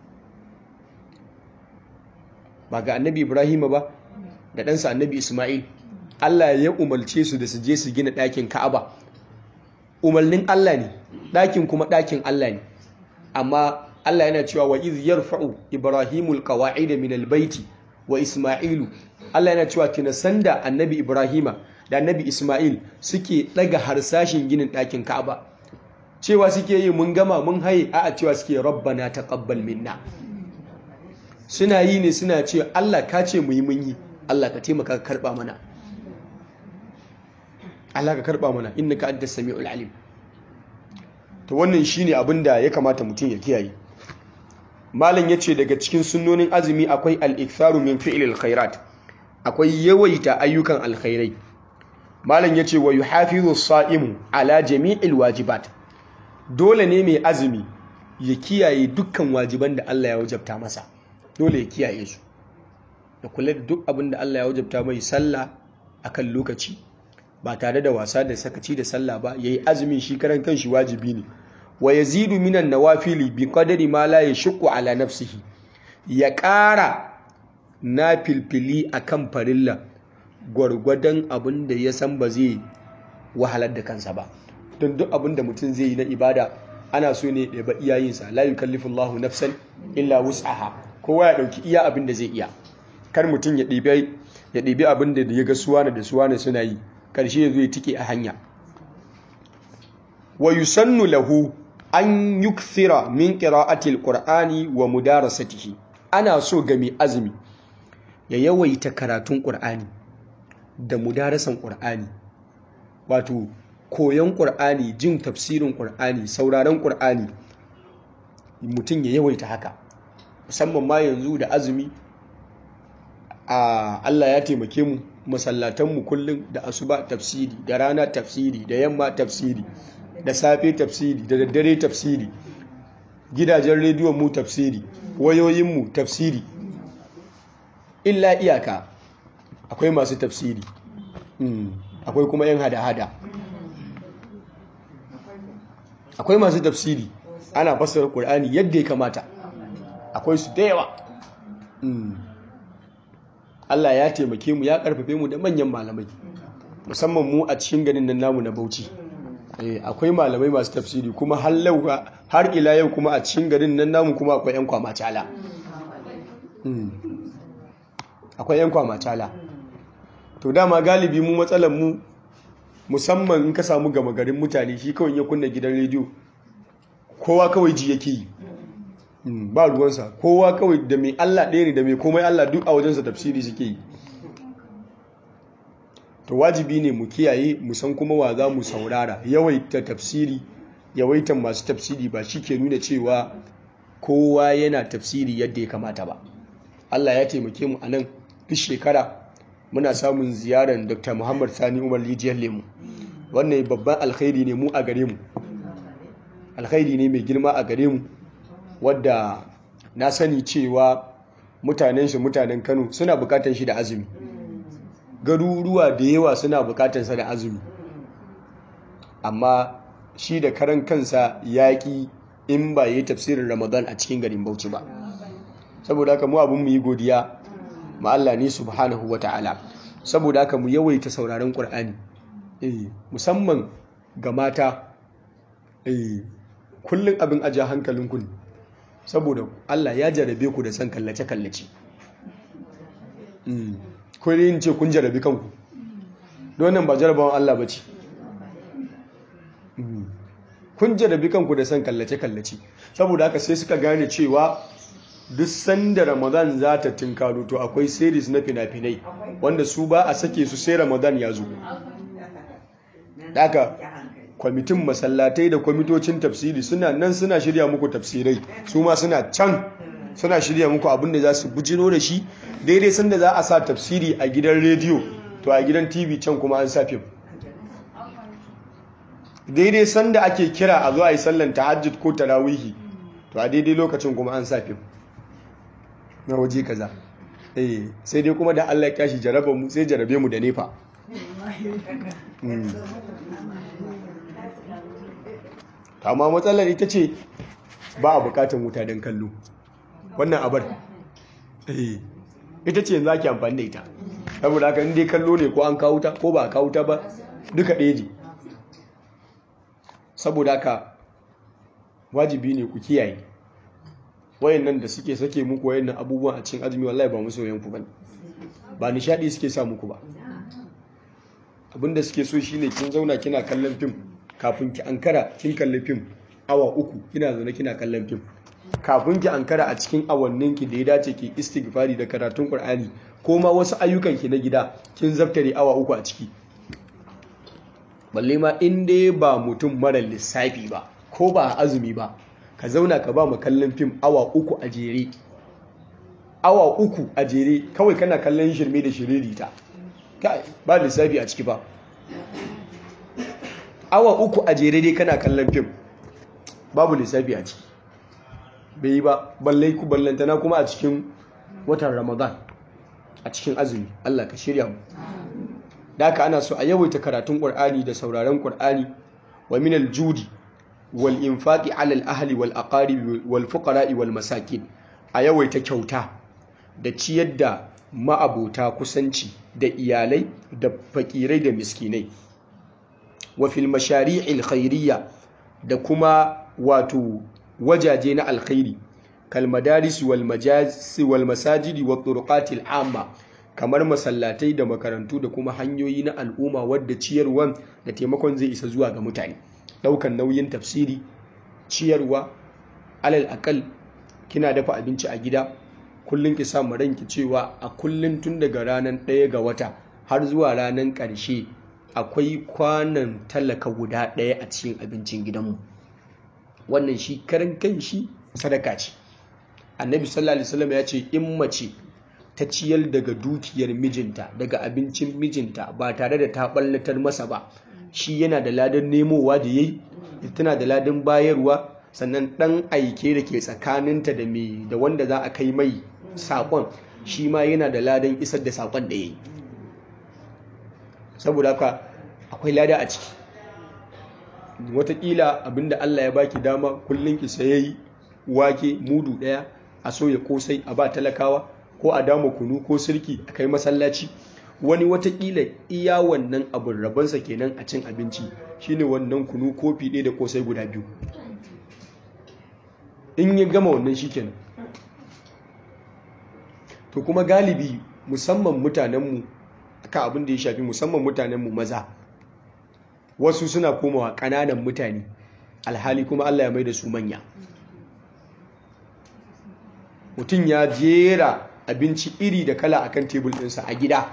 ba ga annabi Ibrahim ba da ɗansa annabi Ismail Allah ya umarce su da su je su gina ɗakin Ka'aba umarnin Allah ne ɗakin kuma ɗakin Allah ne amma Allah yana cewa wa iz yarfa'u Ibrahimul qawa'id min albayti wa Ismailu Allah yana cewa kina sanda annabi Ibrahima da annabi Ismail suke ɗaga harsashin ginin ɗakin Ka'aba cewa suke yi mun gama mun haye a cewa suke rabbana taqabbal minna suna yi ne suna ce Allah ka ce mu yi mun yi Allah ka taimaka ka karba mana Allah ka karba mana innaka antas samiul alim to wannan shine abin da ya kamata mutum ya kiyaye malam yace daga cikin sunnonin azumi akwai al-iktharu min fi'lil khairat akwai yawaita ayyukan alkhairai malam yace wa yuhafizu as-sa'imu ala jami'il wajibat dole ne mai azumi ya kiyaye dukkan wajiban da Allah ya wajabta masa dole ya kiyaye su da kula da duk abin da Allah ya wajabta mai sallah akan lokaci ba tare da wasa da sakaci da sallah ba yayi azumin shi karan kanshi wajibi ne wa yazidu minan nawafili bi qadari ma la yashqu ala nafsihi ya ƙara na filfili akan farilla gwargwadon abin da ya san ba zai wahalar da kansa ba don duk abin da mutum zai yi na ibada ana so ne da ba iyayensa la yukallifu Allahu nafsan illa wus'aha kowa ya dauki iya abin da zai iya kar mutum ya ɗibi ya ɗibi abin da ya ga suwana da suwana suna yi karshe ya zo ya tike a hanya wa yusannu lahu an yukthira min qira'ati alqur'ani wa mudarasatihi ana so ga mai azumi ya yawaita karatun qur'ani da mudarasan qur'ani wato koyon ƙur'ani jin tafsirin ƙur'ani sauraron ƙur'ani mutum ya yawaita haka musamman ma yanzu da azumi a Allah ya taimake mu masallatanmu kullum da asuba tafsiri da rana tafsiri da yamma tafsiri da safe tafsiri da daddare tafsiri gidajen rediyon mu tafsiri wayoyinmu tafsiri illa iyaka akwai masu tafsiri akwai kuma yan hada-hada akwai masu tafsiri ana fassara Qur'ani yadda ya kamata akwai su da yawa Allah ya taimake mu ya karfafe mu da manyan malamai musamman mu a cikin ganin nan namu na Bauchi akwai malamai masu tafsiri kuma har ila yau kuma a cikin garin nan namu kuma akwai yan kwamacala akwai yan kwamacala to dama galibi mu matsalar mu musamman in ka samu gama garin mutane shi kawai ya kunna gidan rediyo kowa kawai ji yake yi ba ruwansa kowa kawai da mai Allah ɗaya ne da mai komai Allah duk a wajensa tafsiri suke yi to wajibi ne mu kiyaye mu san kuma wa za mu saurara yawaita tafsiri yawaitan masu tafsiri ba shi ke nuna cewa kowa yana tafsiri yadda ya kamata ba Allah ya taimake mu a nan duk shekara muna samun ziyarar dr muhammad sani umar lijiyar lemu wannan babban alkhairi ne mu a gare mu alkhairi ne mai girma a gare mu wadda na sani cewa mutanen shi mutanen kano suna bukatar shi da azumi garuruwa da yawa suna bukatar sa da azumi amma shi da karan kansa yaƙi in ba yi tafsirin ramadan a cikin garin bauchi ba saboda haka mu abin mu yi godiya ma Allah ne subhanahu wata'ala saboda haka mu yawaita sauraron Qur'ani eh musamman ga mata eh kullun abin aja hankalin ku saboda Allah ya jarabe ku da san kallace kallace mm ko ne ce kun jarabi kanku don nan ba jarabawan Allah bace kun jarabi kanku da san kallace kallace saboda haka sai suka gane cewa duk sanda ramadan za ta tinkaro to akwai series na fina-finai wanda su ba a sake su sai ramadan ya zo daga kwamitin masallatai da kwamitocin tafsiri suna nan suna shirya muku tafsirai su ma suna can suna shirya muku abinda za su bujiro da shi daidai sanda za a sa tafsiri a gidan rediyo to a gidan tv can kuma an sa fim daidai sanda ake kira a zo a yi sallan tahajjud ko tarawihi to a daidai lokacin kuma an sa fim na waje kaza eh sai dai kuma da Allah ya kashi jaraba mu sai jarabe mu da nefa amma matsalar ita ce ba a bukatan wuta don kallo wannan abar eh ita ce yanzu ake amfani da ita saboda haka inda kallo ne ko an kawo ta ko ba a kawo ta ba duka ɗaya ne saboda haka wajibi ne ku kiyaye wayannan da suke sake muku wayannan abubuwan a cikin azumi wallahi ba musoyan ku bane ba nishadi suke sa muku ba abinda suke so shine kin zauna kina kallon fim kafin ki ankara kin kalli fim awa uku kina zaune kina kallon fim kafin ki ankara a cikin awannin ki da ya dace ki istighfari da karatun qur'ani ko ma wasu ayyukan ki na gida kin zaftare awa uku a ciki balle ma in dai ba mutum mara lissafi ba ko ba azumi ba ka zauna ka ba mu kallon fim awa uku a jere awa uku a jere kawai kana kallon shirme da shiririta ba lissafi a ciki ba awa uku a jere dai kana kallon fim babu lissafi a ciki bai yi ba ballai ku ballantana kuma a cikin watan ramadan a cikin azumi allah ka shirya mu da haka ana so a yawaita karatun ƙur'ani da sauraron ƙur'ani wa minal judi wal infaqi ala al ahli wal aqarib wal fuqara wal masakin a yawaita kyauta da ciyar da ma'abota kusanci da iyalai da fakirai da miskinai wa fil mashari'il khairiyya da kuma wato wajaje na alkhairi kal madaris wal majalis wal masajidi wat turuqatil amma kamar masallatai da makarantu da kuma hanyoyi na al'umma wadda ciyarwan da taimakon zai isa zuwa ga mutane daukan nauyin tafsiri ciyarwa alal akal kina dafa abinci a gida kullum ki samu ranki cewa a kullum tun daga ranar ɗaya ga wata har zuwa ranar ƙarshe akwai kwanan talaka guda ɗaya a cikin abincin gidanmu wannan shi karan kan shi sadaka ce annabi sallallahu alaihi wasallam ya ce in mace ta ciyar daga dukiyar mijinta daga abincin mijinta ba tare da ta ballatar masa ba shi yana da ladan nemowa da yayi tana da ladan bayarwa sannan dan aike da ke tsakaninta da me da wanda za a kai mai sakon shi ma yana da ladan isar da sakon da yayi saboda haka akwai lada a ciki watakila abinda Allah ya baki dama kullum ki sayayi wake mudu daya a soya kosai a ba talakawa ko a dama kunu ko sirki a kai masallaci wani watakila iya wannan abin rabansa kenan a cin abinci shine wannan kunu kofi ɗaya da kosai guda biyu in ya gama wannan shi kenan to kuma galibi musamman mutanenmu ka abin da ya shafi musamman mutanenmu maza wasu suna komawa ƙananan mutane alhali kuma Allah ya mai da su manya mutum ya jera abinci iri da kala akan tebul ɗinsa a gida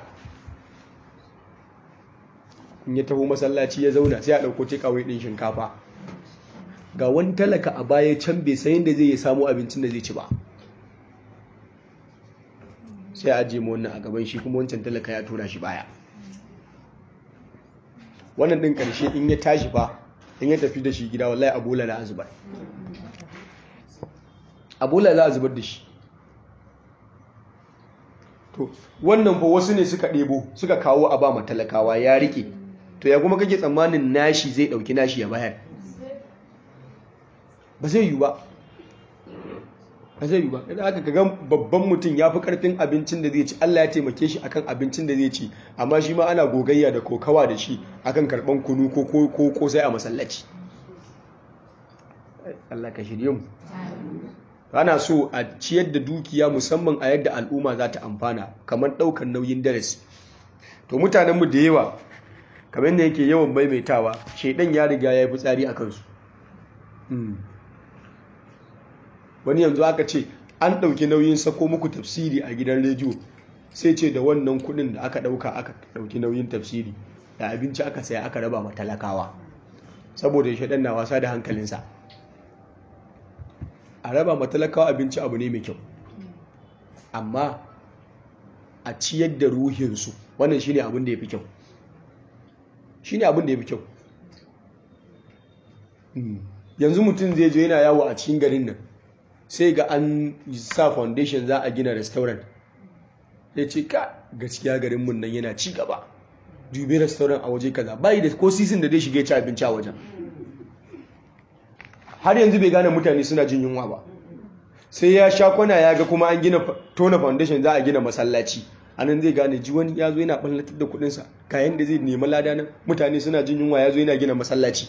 in ya taho masallaci ya zauna sai a ɗauko tekawai ɗin shinkafa ga wani talaka a baya can bai sayin da zai yi samu abincin da zai ci ba sai a ajiye ma wannan a gaban shi kuma wancan talaka ya tura shi baya wannan ɗin ƙarshe in ya tashi ba in ya tafi da shi gida wallahi abola za a zubar abola za a zubar da shi to wannan fa wasu ne suka ɗebo suka kawo a ba ma talakawa ya rike to ya kuma kake tsammanin nashi zai ɗauki nashi ya bayar ba zai yi ba ba zai yi ba idan aka kaga babban mutum ya fi karfin abincin da zai ci Allah ya taimake shi akan abincin da zai ci amma shi ma ana gogayya da kokawa da shi akan karban kunu ko ko ko sai a masallaci Allah ka shirye mu ana so a ciyar da dukiya musamman a yadda al'umma za ta amfana kamar ɗaukar nauyin darasi to mutanenmu da yawa kamar da yake yawan maimaitawa shaidan ya riga ya yi fitsari a kansu wani yanzu aka ce an ɗauki nauyin sako muku tafsiri a gidan rediyo sai ce da wannan kuɗin da aka ɗauka aka ɗauki nauyin tafsiri da abinci aka saya aka raba ma talakawa saboda shaidan na wasa da hankalinsa a raba ma talakawa abinci abu ne mai kyau amma a ciyar da ruhinsu wannan shine abin da ya fi kyau shine abin da ya fi kyau yanzu mutum zai je yana yawo a cikin garin nan sai ga an sa foundation za a gina restaurant ya ce ka gaskiya garin mun nan yana ci gaba dubi restaurant a waje kaza bayi da ko sisin da zai shige ci abinci a wajen har yanzu bai gane mutane suna jin yunwa ba sai ya sha kwana ya ga kuma an gina tona foundation za a gina masallaci a nan zai gane ji wani ya zo yana ɓallatar da kuɗinsa kayan da zai nemi lada nan mutane suna jin yunwa ya zo yana gina masallaci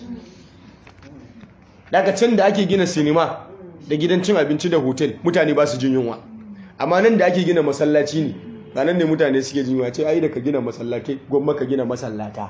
daga can da ake gina sinima da gidan cin abinci da hotel mutane ba su jin yunwa amma nan da ake gina masallaci ne ba nan ne mutane suke jin yunwa ce ai da ka gina masallatai gwamma ka gina masallata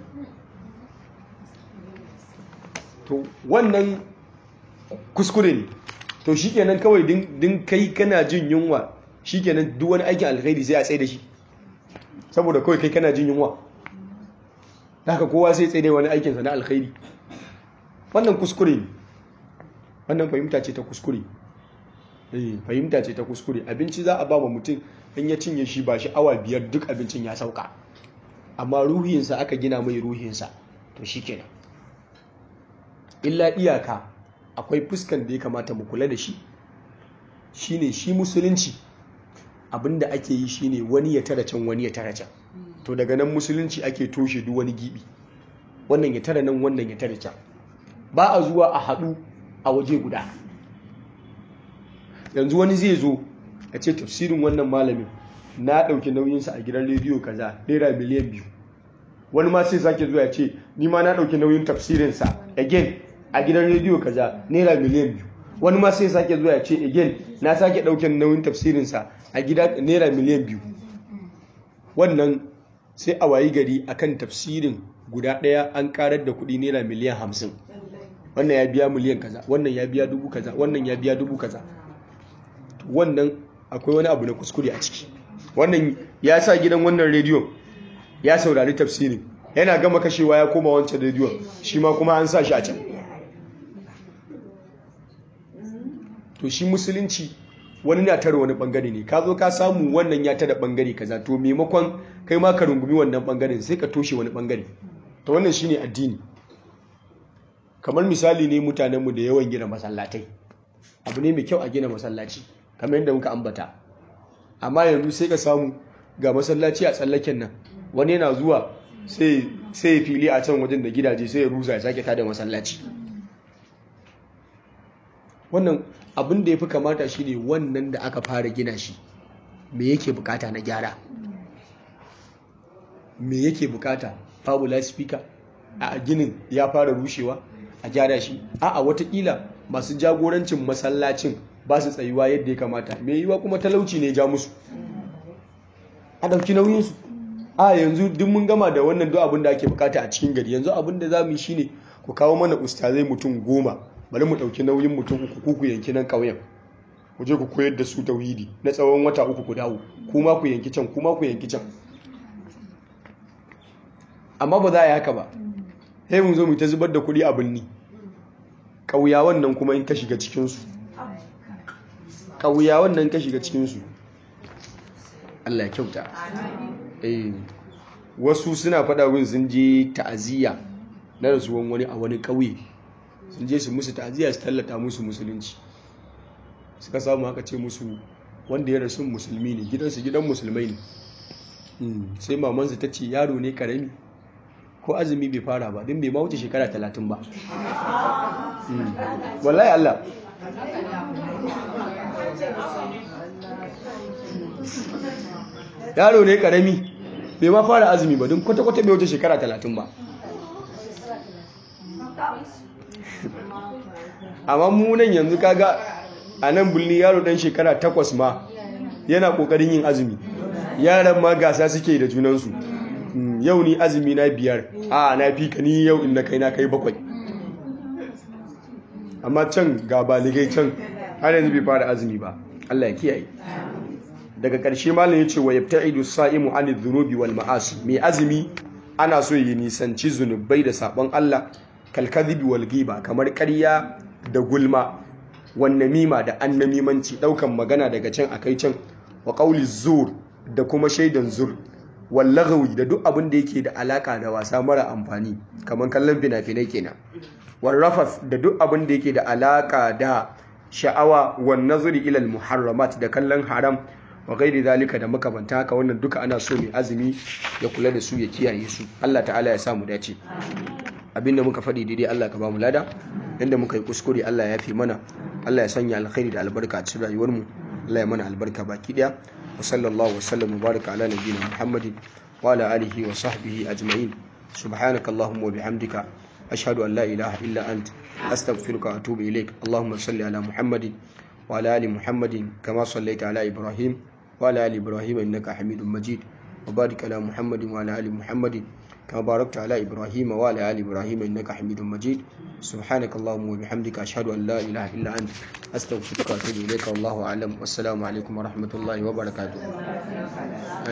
to wannan kuskure ne to shikenan kawai din kai kana jin yunwa shikenan duk wani aikin alkhairi sai a tsaye da shi saboda kawai kai kana jin yunwa haka kowa sai tsaye da wani aikinsa na alkhairi wannan kuskure ne wannan fahimta ce ta kuskure eh fahimta ce ta kuskure abinci za a ba wa mutum in ya cinye shi ba shi awa biyar duk abincin ya sauka amma ruhinsa aka gina mai ruhinsa to shikenan illa iyaka akwai fuskan da ya kamata mu kula da shi shine shi musulunci abinda ake yi shine wani ya tara can wani ya tara can to daga nan musulunci ake toshe duk wani gibi wannan ya tara nan wannan ya tara can ba a zuwa a haɗu a waje guda yanzu wani zai zo a ce tafsirin wannan malamin na ɗauki nauyinsa a gidan rediyo kaza naira miliyan biyu wani ma sai sake zuwa ya ce ni ma na ɗauki nauyin tafsirinsa again a gidan rediyo kaza naira miliyan biyu wani ma sai sake zuwa ya ce again na sake ɗaukin nauyin tafsirinsa a gida naira miliyan biyu wannan sai a wayi gari akan tafsirin guda ɗaya an karar da kuɗi naira miliyan hamsin wannan ya biya miliyan kaza wannan ya biya dubu kaza wannan ya biya dubu kaza wannan akwai wani abu na kuskure a ciki wannan ya sa gidan wannan rediyon ya saurari tafsirin yana gama kashewa ya koma wancan rediyon shi ma kuma an sa shi a can to shi musulunci wani na tara wani bangare ne ka zo ka samu wannan ya tara bangare kaza to maimakon kai ma ka rungumi wannan bangaren sai ka toshe wani bangare to wannan shine addini kamar misali ne mutanenmu da yawan gina masallatai abu ne mai kyau a gina masallaci kamar yadda muka ambata amma yanzu sai ka samu ga masallaci a tsallaken nan wani yana zuwa sai ya fili a can wajen da gidaje sai ya rusa ya sake tada masallaci wannan abin da ya fi kamata shi ne wannan da aka fara gina shi me yake bukata na gyara me yake bukata babu speaker a ginin ya fara rushewa a gyara shi a watakila masu jagorancin masallacin ba su tsayuwa yadda ya kamata mai yiwa kuma talauci ne ja musu a ɗauki nauyinsu a yanzu duk mun gama da wannan duk abin da ake bukata a cikin gari yanzu abin da za mu yi shine ku kawo mana ustazai mutum goma bari mu ɗauki nauyin mutum uku ku yanki nan ƙauyen ku je ku koyar da su tauhidi na tsawon wata uku ku dawo kuma ku yanki can kuma ku yanki can amma ba za a yi haka ba sai mun zo mu ta zubar da kuɗi a birni ƙauyawan nan kuma in ka shiga cikinsu ƙauyawan nan ka shiga cikinsu Allah ya kyauta wasu suna faɗa win sun je ta'aziyya na rasuwan wani a wani ƙauye sun je su musu ta'aziyya su tallata musu musulunci suka samu haka ce musu wanda ya rasu musulmi ne gidansu gidan musulmai ne sai mamansu ta ce yaro ne karami ko azumi bai fara ba din bai ma wuce shekara talatin ba wallahi Allah yaro ne karami bai ma fara azumi ba don kwata-kwata bai wuce shekara talatin ba amma munan yanzu kaga a nan bulni yaro dan shekara takwas ma yana kokarin yin azumi yaran ma gasa suke da junansu yau ni azumi na biyar a na fi ka ni yau in na kai na kai bakwai amma can ga baligai can har yanzu bai fara azumi ba Allah ya kiyaye daga ƙarshe malam ya ce wa yabta'idu sa'imu an dhunubi wal ma'asi mai azumi ana so yi nisanci zunubai da sabon Allah kalkadhibi wal ghiba kamar ƙarya da gulma wan namima da annamimanci daukan magana daga can akai can wa qawli zur da kuma shaidan zur wal lagwi da duk abin da yake da alaka da wasa mara amfani kamar kallon fina-finai kenan wal rafas da duk abin da yake da alaka da sha'awa wan nazari ila al muharramat da kallon haram wa gairi zalika da makamanta haka wannan duka ana so mai azumi ya kula da su ya kiyaye su Allah ta'ala ya samu dace abinda muka faɗi daidai Allah ka ba mu lada inda muka yi kuskure Allah ya fi mana Allah ya sanya alkhairi da albarka a cikin rayuwar mu Allah ya mana albarka baki daya wa sallallahu wa sallam mubaraka ala nabiyina Muhammadin wa ala alihi wa sahbihi ajma'in subhanaka allahumma wa bihamdika ashhadu an la ilaha illa ant astaghfiruka wa atubu ilaik allahumma salli ala muhammadin wa ala ali muhammadin kama sallaita ala ibrahim وعلى آل إبراهيم إنك حميد مجيد وبارك على محمد وعلى آل محمد كما باركت على إبراهيم وعلى آل إبراهيم إنك حميد مجيد سبحانك اللهم وبحمدك أشهد أن لا إله إلا أنت أستغفرك وأتوب إليك والله أعلم والسلام عليكم ورحمة الله وبركاته